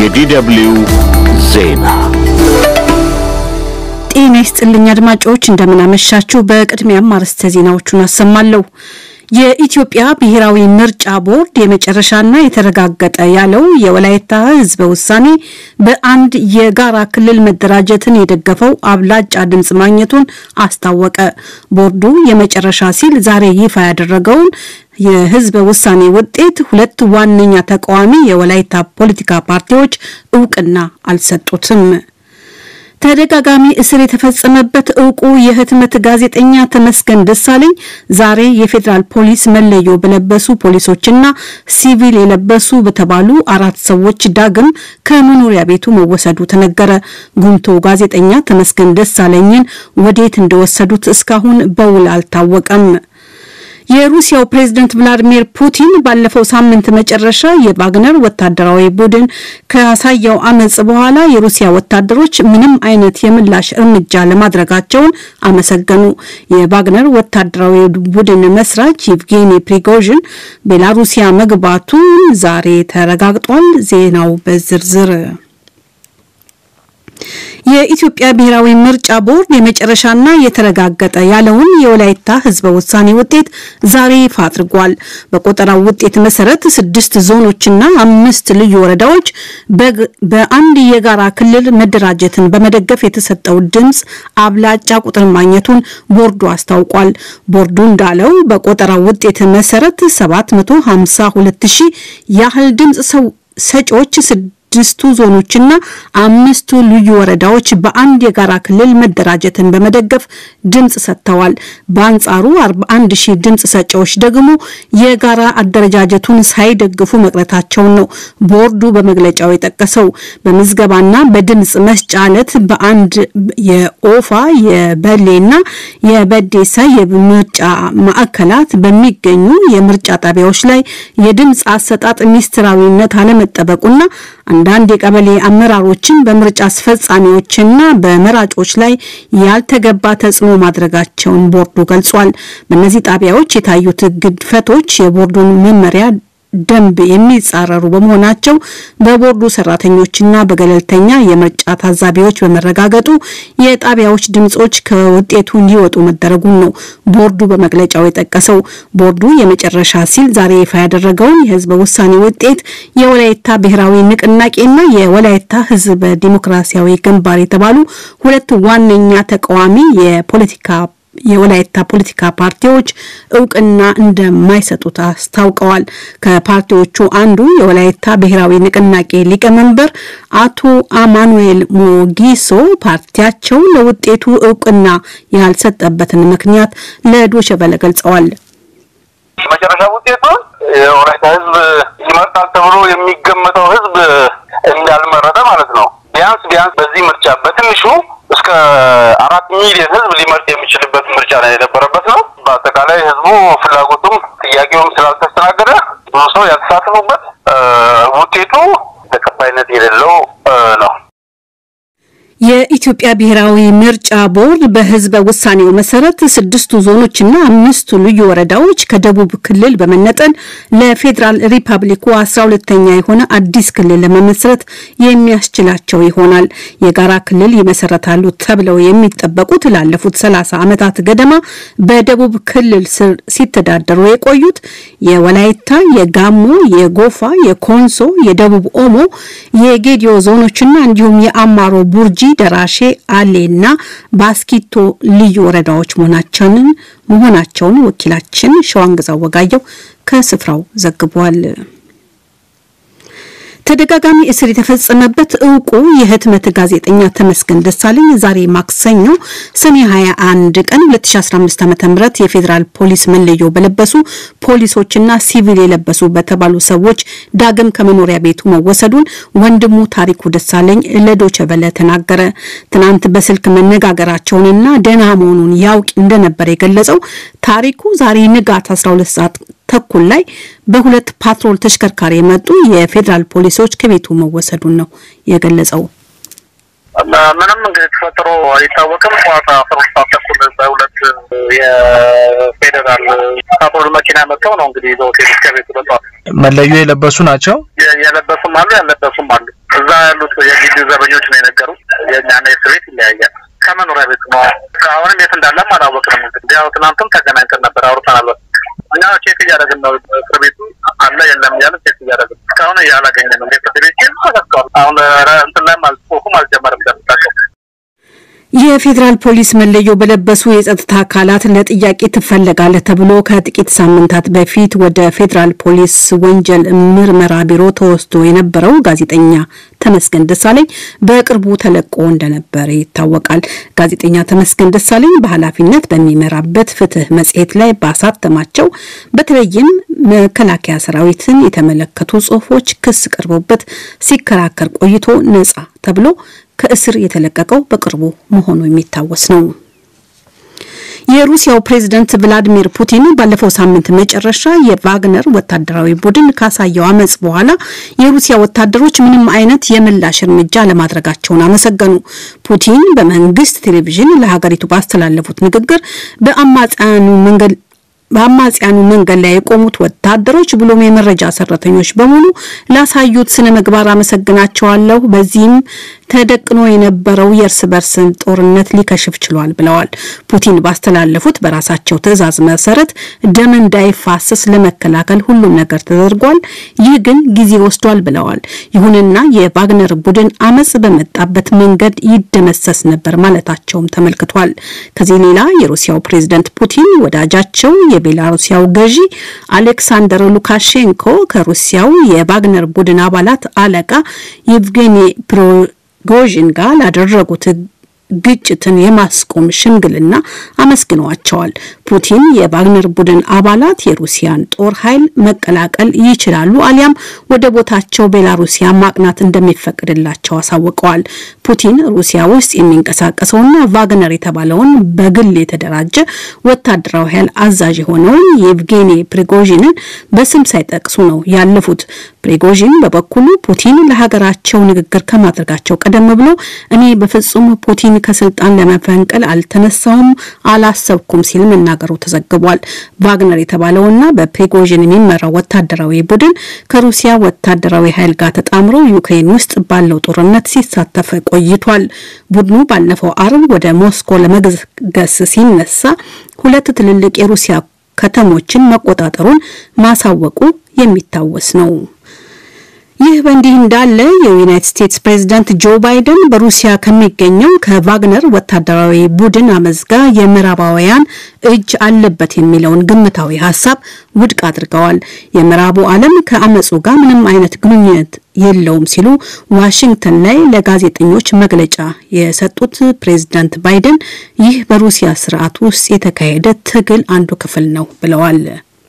የዲደብልዩ ዜና ጤና ይስጥልኝ አድማጮች፣ እንደምናመሻችሁ። በቅድሚያም አርዕስተ ዜናዎቹን አሰማለሁ። የኢትዮጵያ ብሔራዊ ምርጫ ቦርድ የመጨረሻና የተረጋገጠ ያለው የወላይታ ሕዝበ ውሳኔ በአንድ የጋራ ክልል መደራጀትን የደገፈው አብላጫ ድምፅ ማግኘቱን አስታወቀ። ቦርዱ የመጨረሻ ሲል ዛሬ ይፋ ያደረገውን የህዝበ ውሳኔ ውጤት ሁለት ዋነኛ ተቃዋሚ የወላይታ ፖለቲካ ፓርቲዎች እውቅና አልሰጡትም። ተደጋጋሚ እስር የተፈጸመበት እውቁ የህትመት ጋዜጠኛ ተመስገን ደሳለኝ ዛሬ የፌዴራል ፖሊስ መለዮ በለበሱ ፖሊሶችና ሲቪል የለበሱ በተባሉ አራት ሰዎች ዳግም ከመኖሪያ ቤቱ መወሰዱ ተነገረ። ጉምቶ ጋዜጠኛ ተመስገን ደሳለኝን ወዴት እንደወሰዱት እስካሁን በውል አልታወቀም። የሩሲያው ፕሬዝደንት ቭላዲሚር ፑቲን ባለፈው ሳምንት መጨረሻ የቫግነር ወታደራዊ ቡድን ካሳየው አመጽ በኋላ የሩሲያ ወታደሮች ምንም አይነት የምላሽ እርምጃ ለማድረጋቸውን አመሰገኑ። የቫግነር ወታደራዊ ቡድን መስራች ይቭጌኒ ፕሪጎዥን ቤላሩሲያ መግባቱን ዛሬ ተረጋግጧል። ዜናው በዝርዝር የኢትዮጵያ ብሔራዊ ምርጫ ቦርድ የመጨረሻና የተረጋገጠ ያለውን የወላይታ ህዝበ ውሳኔ ውጤት ዛሬ ይፋ አድርጓል። በቆጠራው ውጤት መሰረት ስድስት ዞኖችና አምስት ልዩ ወረዳዎች በአንድ የጋራ ክልል መደራጀትን በመደገፍ የተሰጠው ድምፅ አብላጫ ቁጥር ማግኘቱን ቦርዱ አስታውቋል። ቦርዱ እንዳለው በቆጠራው ውጤት መሰረት 752 ሺህ ያህል ድምፅ ሰጪዎች ስድስቱ ዞኖችና አምስቱ ልዩ ወረዳዎች በአንድ የጋራ ክልል መደራጀትን በመደገፍ ድምፅ ሰጥተዋል። በአንጻሩ 41 ሺህ ድምፅ ሰጪዎች ደግሞ የጋራ አደረጃጀቱን ሳይደግፉ መቅረታቸውን ነው ቦርዱ በመግለጫው የጠቀሰው። በምዝገባና በድምፅ መስጫ ዕለት በአንድ የኦፋ የበሌና የበዴሳ የምርጫ ማዕከላት በሚገኙ የምርጫ ጣቢያዎች ላይ የድምፅ አሰጣጥ ሚስጥራዊነት አለመጠበቁና አንዳንድ የቀበሌ አመራሮችን በምርጫ አስፈጻሚዎችና በመራጮች ላይ ያልተገባ ተጽዕኖ ማድረጋቸውን ቦርዱ ገልጿል። በእነዚህ ጣቢያዎች የታዩት ግድፈቶች የቦርዱን መመሪያ ደንብ የሚጻረሩ በመሆናቸው በቦርዱ ሰራተኞችና በገለልተኛ የምርጫ ታዛቢዎች በመረጋገጡ የጣቢያዎች ድምጾች ከውጤቱ እንዲወጡ መደረጉን ነው ቦርዱ በመግለጫው የጠቀሰው። ቦርዱ የመጨረሻ ሲል ዛሬ ይፋ ያደረገውን የህዝበ ውሳኔ ውጤት የወላይታ ብሔራዊ ንቅናቄና የወላይታ ህዝብ ዲሞክራሲያዊ ግንባር የተባሉ ሁለት ዋነኛ ተቃዋሚ የፖለቲካ የወላይታ ፖለቲካ ፓርቲዎች እውቅና እንደማይሰጡት አስታውቀዋል። ከፓርቲዎቹ አንዱ የወላይታ ብሔራዊ ንቅናቄ ሊቀመንበር አቶ አማኑኤል ሞጊሶ ፓርቲያቸው ለውጤቱ እውቅና ያልሰጠበትን ምክንያት ለዶይቼ ቬለ ገልጸዋል። መጨረሻ ውጤቱን የወላይታ ህዝብ ይመርጣል ተብሎ የሚገመተው ህዝብ እንዳልመረጠ ማለት ነው። ቢያንስ ቢያንስ በዚህ ምርጫ በትንሹ እስከ አራት ሚሊዮን ህዝብ ሊመርጥ የሚችልበት ምርጫ ላይ የነበረበት ነው። በአጠቃላይ ህዝቡ ፍላጎቱም ጥያቄውም ስላልተስተናገደ ብዙ ሰው ያልተሳተፉበት ውጤቱ ተቀባይነት የሌለው ነው። የኢትዮጵያ ብሔራዊ ምርጫ ቦርድ በህዝበ ውሳኔው መሰረት ስድስቱ ዞኖችና አምስቱ ልዩ ወረዳዎች ከደቡብ ክልል በመነጠል ለፌዴራል ሪፐብሊኩ አስራ ሁለተኛ የሆነ አዲስ ክልል ለመመስረት የሚያስችላቸው ይሆናል። የጋራ ክልል ይመሰረታሉ ተብለው የሚጠበቁት ላለፉት ሰላሳ ዓመታት ገደማ በደቡብ ክልል ስር ሲተዳደሩ የቆዩት የወላይታ፣ የጋሞ፣ የጎፋ፣ የኮንሶ፣ የደቡብ ኦሞ፣ የጌዲዮ ዞኖችና እንዲሁም የአማሮ ቡርጂ ደራሼ አሌና ባስኪቶ ልዩ ወረዳዎች መሆናቸውን መሆናቸውን ወኪላችን ሸዋንግዛው ወጋየው ከስፍራው ዘግቧል። ተደጋጋሚ እስር የተፈጸመበት እውቁ የህትመት ጋዜጠኛ ተመስገን ደሳለኝ ዛሬ ማክሰኞ ሰኔ 21 ቀን 2015 ዓ.ም የፌዴራል ፖሊስ መለዮ በለበሱ ፖሊሶችና ሲቪል የለበሱ በተባሉ ሰዎች ዳግም ከመኖሪያ ቤቱ መወሰዱን ወንድሙ ታሪኩ ደሳለኝ ለዶቼ ቬለ ተናገረ። ትናንት በስልክ መነጋገራቸውንና ደህና መሆኑን ያውቅ እንደነበር የገለጸው ታሪኩ ዛሬ ንጋት 12 ሰዓት ተኩል ላይ በሁለት ፓትሮል ተሽከርካሪ የመጡ የፌዴራል ፖሊሶች ከቤቱ መወሰዱን ነው የገለጸው። ምንም እንግዲህ ተፈጥሮ አይታወቅም። ጠዋት አስራ ሁለት ሰዓት ተኩል በሁለት የፌዴራል ፓትሮል መኪና መጥተው ነው እንግዲህ ይዘው ሄዱት ከቤቱ በጠዋት። መለዮ የለበሱ ናቸው። የለበሱም አሉ ያለበሱም አሉ። እዛ ያሉት የግቢው ዘበኞች ነው የነገሩት። የእኛና የእስር ቤት ይለያያል። ከመኖሪያ ቤት ነው። አሁንም የት እንዳለም አላወቅንም። እንግዲህ ያው ትናንትም ተገናኝተን ነበር፣ አውርተናል። እኛ ቼክ እያደረግን ነው። እስር ቤቱ አለ የለም እያለ ቼክ እያደረግን እስካሁን እያላገኘንም። የፍርድ ቤት ኬዝ ተዘግቷል። አሁን እንትን ላይም ጽሁፉም አልጀመርም እንደምታውቀው የፌዴራል ፖሊስ መለዮ በለበሱ የጸጥታ አካላት ለጥያቄ ትፈለጋለህ ተብሎ ከጥቂት ሳምንታት በፊት ወደ ፌዴራል ፖሊስ ወንጀል ምርመራ ቢሮ ተወስዶ የነበረው ጋዜጠኛ ተመስገን ደሳለኝ በቅርቡ ተለቆ እንደነበረ ይታወቃል። ጋዜጠኛ ተመስገን ደሳለኝ በኃላፊነት በሚመራበት ፍትህ መጽሔት ላይ ባሳተማቸው በተለይም መከላከያ ሰራዊትን የተመለከቱ ጽሁፎች ክስ ቀርቦበት ሲከራከር ቆይቶ ነጻ ተብሎ ከእስር የተለቀቀው በቅርቡ መሆኑ የሚታወስ ነው። የሩሲያው ፕሬዝደንት ቭላዲሚር ፑቲን ባለፈው ሳምንት መጨረሻ የቫግነር ወታደራዊ ቡድን ካሳየው አመጽ በኋላ የሩሲያ ወታደሮች ምንም አይነት የምላሽ እርምጃ ለማድረጋቸውን አመሰገኑ። ፑቲን በመንግስት ቴሌቪዥን ለሀገሪቱ ባስተላለፉት ንግግር በአማጽያኑ መንገድ በአማጽያኑ መንገድ ላይ የቆሙት ወታደሮች ብሎም የመረጃ ሰራተኞች በሙሉ ላሳዩት ስነ ምግባር አመሰግናቸዋለሁ። በዚህም ተደቅኖ የነበረው የእርስ በርስ ጦርነት ሊከሽፍ ችሏል ብለዋል። ፑቲን ባስተላለፉት በራሳቸው ትዕዛዝ መሰረት ደም እንዳይፋሰስ ለመከላከል ሁሉም ነገር ተደርጓል። ይህ ግን ጊዜ ወስዷል ብለዋል። ይሁንና የቫግነር ቡድን አመጽ በመጣበት መንገድ ይደመሰስ ነበር ማለታቸውም ተመልክቷል። ከዚህ ሌላ የሩሲያው ፕሬዝደንት ፑቲን ወዳጃቸው የቤላሩሲያው ገዢ አሌክሳንደር ሉካሼንኮ ከሩሲያው የቫግነር ቡድን አባላት አለቃ የቭጌኒ ፕሪጎዥን ጋር ላደረጉት ግጭትን የማስቆም ሽምግልና አመስግነዋቸዋል። ፑቲን የቫግነር ቡድን አባላት የሩሲያን ጦር ኃይል መቀላቀል ይችላሉ አሊያም ወደ ቦታቸው ቤላሩሲያ ማቅናት እንደሚፈቅድላቸው አሳውቀዋል። ፑቲን ሩሲያ ውስጥ የሚንቀሳቀሰውና ቫግነር የተባለውን በግል የተደራጀ ወታደራዊ ኃይል አዛዥ የሆነውን የኤቭጌኒ ፕሪጎዥንን በስም ሳይጠቅሱ ነው ያለፉት። ፕሪጎዥን በበኩሉ ፑቲን ለሀገራቸው ንግግር ከማድረጋቸው ቀደም ብሎ እኔ በፍጹም ፑቲን ከስልጣን ለመፈንቀል አልተነሳውም፣ አላሰብኩም ሲል መናገሩ ተዘግቧል። ቫግነር የተባለውና በፕሪጎዥን የሚመራው ወታደራዊ ቡድን ከሩሲያ ወታደራዊ ኃይል ጋር ተጣምሮ ዩክሬን ውስጥ ባለው ጦርነት ሲሳተፍ ቆይቷል። ቡድኑ ባለፈው አርብ ወደ ሞስኮ ለመገስገስ ሲነሳ ሁለት ትልልቅ የሩሲያ ከተሞችን መቆጣጠሩን ማሳወቁ የሚታወስ ነው። ይህ በእንዲህ እንዳለ የዩናይትድ ስቴትስ ፕሬዝዳንት ጆ ባይደን በሩሲያ ከሚገኘው ከቫግነር ወታደራዊ ቡድን አመፅ ጋር የምዕራባውያን እጅ አለበት የሚለውን ግምታዊ ሀሳብ ውድቅ አድርገዋል። የምዕራቡ ዓለም ከአመፁ ጋር ምንም አይነት ግንኙነት የለውም ሲሉ ዋሽንግተን ላይ ለጋዜጠኞች መግለጫ የሰጡት ፕሬዝዳንት ባይደን ይህ በሩሲያ ስርዓት ውስጥ የተካሄደ ትግል አንዱ ክፍል ነው ብለዋል።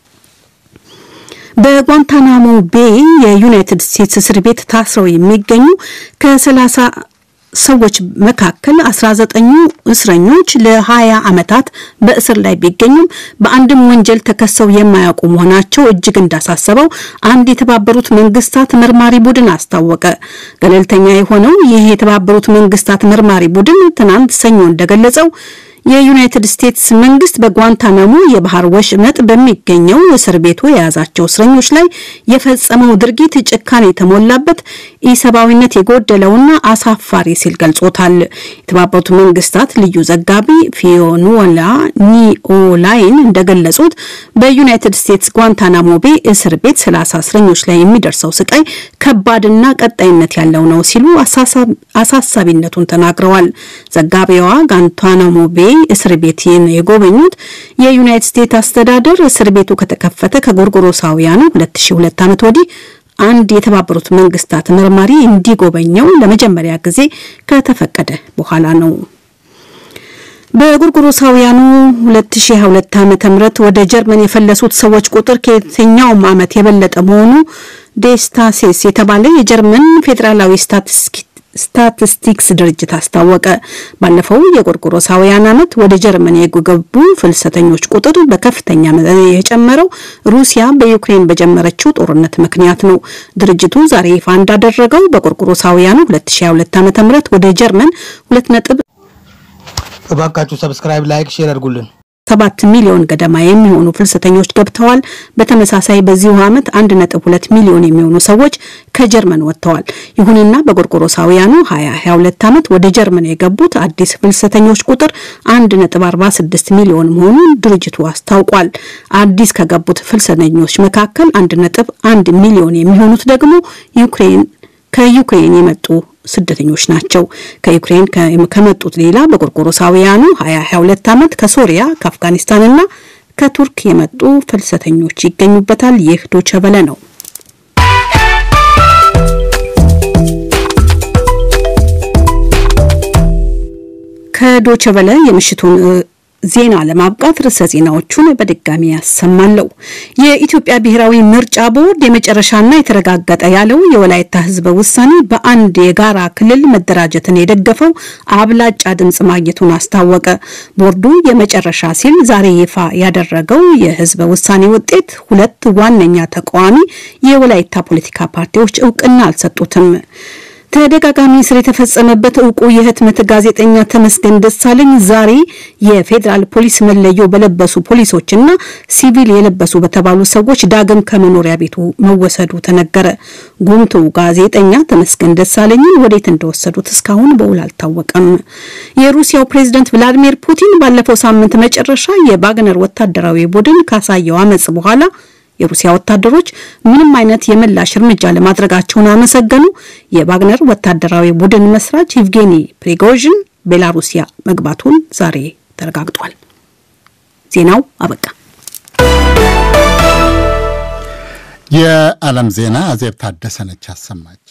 በጓንታናሞ ቤይ የዩናይትድ ስቴትስ እስር ቤት ታስረው የሚገኙ ከሰላሳ ሰዎች መካከል 19ኙ እስረኞች ለ20 ዓመታት በእስር ላይ ቢገኙም በአንድም ወንጀል ተከሰው የማያውቁ መሆናቸው እጅግ እንዳሳሰበው አንድ የተባበሩት መንግስታት መርማሪ ቡድን አስታወቀ። ገለልተኛ የሆነው ይህ የተባበሩት መንግስታት መርማሪ ቡድን ትናንት ሰኞ እንደገለጸው የዩናይትድ ስቴትስ መንግስት በጓንታናሞ የባህር ወሽመጥ በሚገኘው እስር ቤቱ የያዛቸው እስረኞች ላይ የፈጸመው ድርጊት ጭካኔ የተሞላበት ኢሰብአዊነት የጎደለውና አሳፋሪ ሲል ገልጾታል። የተባበሩት መንግስታት ልዩ ዘጋቢ ፊዮኑላ ኒኦላይን እንደገለጹት በዩናይትድ ስቴትስ ጓንታናሞ ቤ እስር ቤት ሰላሳ እስረኞች ላይ የሚደርሰው ስቃይ ከባድና ቀጣይነት ያለው ነው ሲሉ አሳሳቢነቱን ተናግረዋል። ዘጋቢዋ ጓንታናሞ ቤ እስር ቤት የጎበኙት የዩናይትድ ስቴትስ አስተዳደር እስር ቤቱ ከተከፈተ ከጎርጎሮሳውያኑ 2002 ዓመት ወዲህ አንድ የተባበሩት መንግስታት መርማሪ እንዲጎበኘው ለመጀመሪያ ጊዜ ከተፈቀደ በኋላ ነው። በጎርጎሮሳውያኑ 2022 ዓመተ ምህረት ወደ ጀርመን የፈለሱት ሰዎች ቁጥር ከየትኛውም ዓመት የበለጠ መሆኑ ዴስታሴስ የተባለ የጀርመን ፌዴራላዊ ስታቲስቲክስ ድርጅት አስታወቀ። ባለፈው የጎርጎሮሳውያን ዓመት ወደ ጀርመን የገቡ ፍልሰተኞች ቁጥር በከፍተኛ መጠን የጨመረው ሩሲያ በዩክሬን በጀመረችው ጦርነት ምክንያት ነው። ድርጅቱ ዛሬ ይፋ እንዳደረገው በጎርጎሮሳውያኑ 2022 ዓ.ም ወደ ጀርመን ሁለት ነጥብ እባካችሁ ሰብስክራይብ፣ ላይክ፣ ሼር አድርጉልን። ሰባት ሚሊዮን ገደማ የሚሆኑ ፍልሰተኞች ገብተዋል። በተመሳሳይ በዚሁ ዓመት አንድ ነጥብ ሁለት ሚሊዮን የሚሆኑ ሰዎች ከጀርመን ወጥተዋል። ይሁንና በጎርጎሮሳውያኑ 2022 ዓመት ወደ ጀርመን የገቡት አዲስ ፍልሰተኞች ቁጥር አንድ ነጥብ አርባ ስድስት ሚሊዮን መሆኑን ድርጅቱ አስታውቋል። አዲስ ከገቡት ፍልሰተኞች መካከል አንድ ነጥብ አንድ ሚሊዮን የሚሆኑት ደግሞ ዩክሬን ከዩክሬን የመጡ ስደተኞች ናቸው። ከዩክሬን ከመጡት ሌላ በጎርጎሮሳውያኑ 2022 ዓመት ከሶሪያ ከአፍጋኒስታንና ከቱርክ የመጡ ፍልሰተኞች ይገኙበታል። ይህ ዶቸበለ ነው። ከዶቸበለ የምሽቱን ዜና ለማብቃት ርዕሰ ዜናዎቹን በድጋሚ ያሰማለሁ። የኢትዮጵያ ብሔራዊ ምርጫ ቦርድ የመጨረሻና የተረጋገጠ ያለው የወላይታ ሕዝበ ውሳኔ በአንድ የጋራ ክልል መደራጀትን የደገፈው አብላጫ ድምፅ ማግኘቱን አስታወቀ። ቦርዱ የመጨረሻ ሲል ዛሬ ይፋ ያደረገው የሕዝበ ውሳኔ ውጤት ሁለት ዋነኛ ተቃዋሚ የወላይታ ፖለቲካ ፓርቲዎች እውቅና አልሰጡትም። ተደጋጋሚ እስር የተፈጸመበት እውቁ የህትመት ጋዜጠኛ ተመስገን ደሳለኝ ዛሬ የፌዴራል ፖሊስ መለዮ በለበሱ ፖሊሶችና ሲቪል የለበሱ በተባሉ ሰዎች ዳግም ከመኖሪያ ቤቱ መወሰዱ ተነገረ። ጉምቱ ጋዜጠኛ ተመስገን ደሳለኝን ወዴት እንደወሰዱት እስካሁን በውል አልታወቀም። የሩሲያው ፕሬዝደንት ቭላዲሚር ፑቲን ባለፈው ሳምንት መጨረሻ የባግነር ወታደራዊ ቡድን ካሳየው አመጽ በኋላ የሩሲያ ወታደሮች ምንም አይነት የምላሽ እርምጃ ለማድረጋቸውን አመሰገኑ። የቫግነር ወታደራዊ ቡድን መስራች ኢቭጌኒ ፕሪጎዥን ቤላሩሲያ መግባቱን ዛሬ ተረጋግጧል። ዜናው አበቃ። የዓለም ዜና አዜብ ታደሰነች አሰማች።